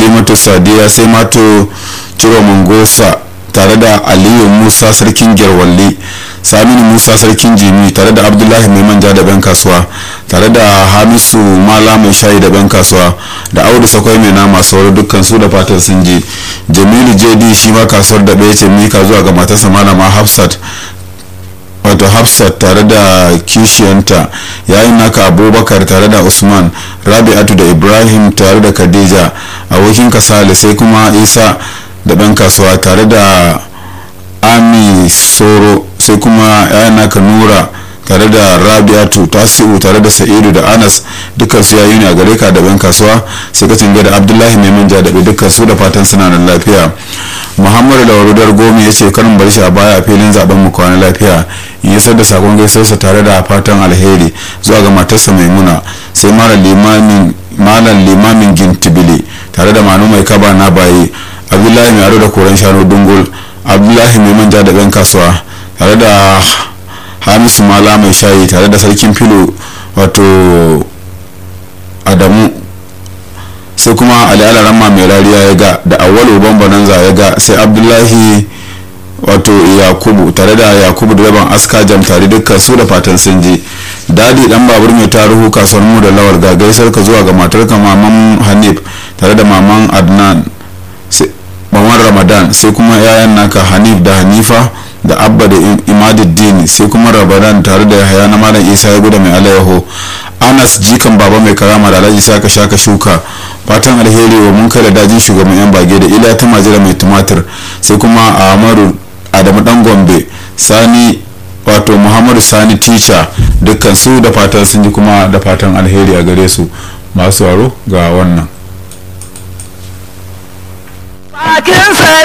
halimatu sadiya sai mato ciro mangosa tare da aliyu musa sarkin gerwalli saminu musa sarkin jimi tare da abdullahi mai manja da ban kasuwa tare da hamisu mala mai shayi da ban kasuwa da audu sakwai mai nama sauran dukkan su da fatan sun je jamilu jd shi ma kasuwar da bai ce mika zuwa ga matarsa malama hafsat wato hafsat tare da kishiyanta yayin naka abubakar tare da usman rabi'atu da ibrahim tare da khadija abokin kasale sai kuma isa da ɗan kasuwa tare da ami soro sai kuma yayin naka nura tare da rabi'atu tasiu tare da sa'idu da anas dukkan su yayi ne a gare ka da ban kasuwa sai ka cinga da abdullahi mai manja da dukkan su da fatan suna nan lafiya muhammadu da warudar gomi ya ce karin bar shi a baya a filin zaben mu kwana lafiya in yasar da sakon gaisarsa tare da fatan alheri zuwa ga matarsa maimuna sai malam limamin gintibili tare da manu mai kaba na baye abdullahi mai aro da koren shanu dungul abdullahi mai manja da ban kasuwa tare da hamisu mala mai shayi tare da sarkin filo wato adamu sai kuma ali alarama mai rariya ya ga da awwalu banza ya ga sai abdullahi wato yakubu tare da yakubu direban aska jam tare dukkan su da fatan sun je dadi dan babur mai taruhu kasuwar mu da lawar ga gaisar ka zuwa ga matar ka maman hanif tare da maman adnan maman ramadan sai kuma yayan naka hanif da hanifa da abba da imaduddin sai kuma ramadan tare da yahaya na malam isa ya guda mai alayyaho anas jikan baba mai karama da alhaji saka shaka shuka fatan alheri wa mun kai da dajin shugaban yan bage da ila ta majira mai tumatir sai kuma amaru adamu dan gombe sani wato muhammadu sani teacher dukkan su da fatan sun ji kuma da fatan alheri a gare su masu waro ga wannan bakin